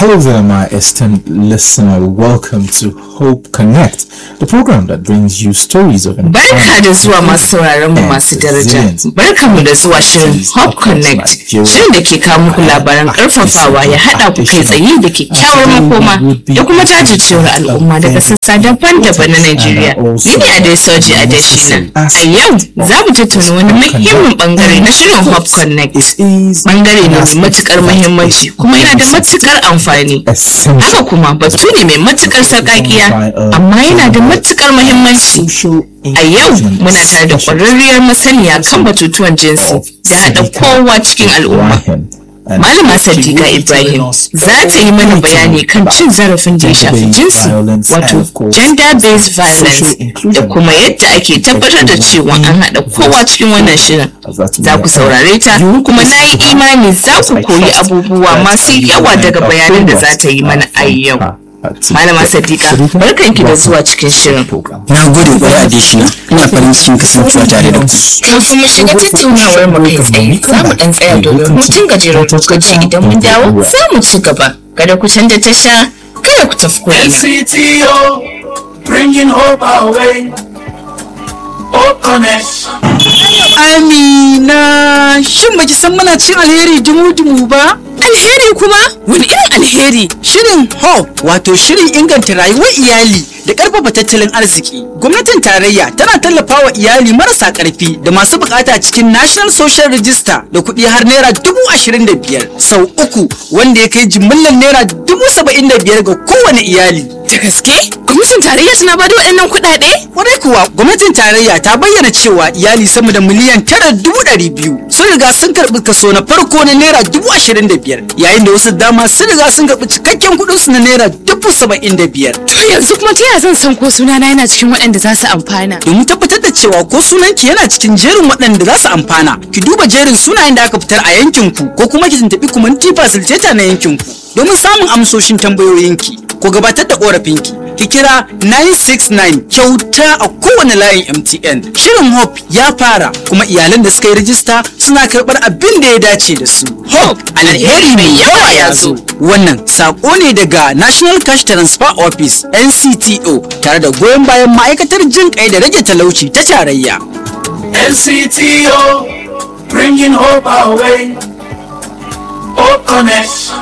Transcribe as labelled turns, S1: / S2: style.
S1: Hello there, my esteemed listener. Welcome to Hope Connect, the program that brings you stories of
S2: Barka da zuwa masu sauraron mu masu daraja. Barka mu da zuwa shirin Hope Connect. Shirin da ke kawo muku labaran karfafawa ya haɗa ku kai tsaye da kyakkyawar makoma da kuma jajircewar al'umma daga sassa daban-daban na Najeriya. Ni ne Adesoji Adeshina. A yau za mu tattauna wani muhimmin bangare na shirin Hope Connect. Bangare ne mai matukar muhimmanci kuma yana da matukar amfani. Haka kuma batu ne mai matukar sarƙaƙiya amma yana da matukar muhimmanci. A yau muna tare da ƙwararriyar masaniya kan batutuwan jinsi da haɗa kowa cikin al'umma. Malama Sadiqa Ibrahim za ta yi mana bayani kan cin zarafin da ya shafi jinsi wato gender based violence da kuma yadda ake tabbatar da cewa an haɗa kowa cikin wannan shirin. Za ku saurare ta kuma na yi imani za ku koyi abubuwa masu yawa daga bayanan da za ta yi mana a yau. Malama Sadiqa, barkanki da zuwa cikin shirin.
S3: Na gode kwarai a deshina, ina farin cikin kasancewa tare da ku.
S2: Kafin mu shiga tattaunawar mu kai tsaye, za mu dan tsaya domin hutun gajeren lokaci idan mun dawo za mu ci gaba. Kada ku canza tasha, kada ku tafi ko'ina.
S4: NCTO, bringing hope our way. Hope Connect.
S5: Amina, shin baki san muna cin alheri dumu-dumu ba? Alheri kuma? Wani irin alheri? Shirin HOPE wato shirin inganta rayuwar iyali da ƙarfafa tattalin arziki. Gwamnatin tarayya tana tallafawa iyali marasa ƙarfi da masu bukata cikin National Social Register da kuɗi har naira dubu ashirin da biyar sau uku wanda ya kai jimillar naira dubu saba'in da biyar ga kowane iyali. Da gaske? Gwamnatin tarayya tana ba da waɗannan kuɗaɗe? Kwarai kuwa gwamnatin tarayya ta bayyana cewa iyali sama da miliyan tara dubu ɗari biyu sun riga sun karɓi kaso na farko na naira dubu ashirin da biyar yayin da wasu dama sun riga sun karɓi cikakken kuɗin su na naira dubu saba'in da biyar.
S6: To yanzu kuma ta yaya zan san ko sunana yana cikin waɗanda za su amfana?
S5: Domin tabbatar da cewa ko sunanki yana cikin jerin waɗanda za su amfana, ki duba jerin sunayen da aka fitar a yankinku ko kuma ki tuntuɓi kumanti facilitator na yankinku domin samun amsoshin tambayoyinki ko gabatar da ƙorafinki. Ki kira 969 kyauta a kowane layin MTN. Shirin Hope ya fara kuma iyalan da suka yi rajista suna karɓar abin da ya dace da su. Hope alheri mai yawa ya zo. Wannan saƙo ne daga National Cash Transfer Office NCTO tare da goyon bayan ma'aikatar jin kai da rage talauci ta tarayya.
S4: NCTO, bringing hope our way. Hope Connect.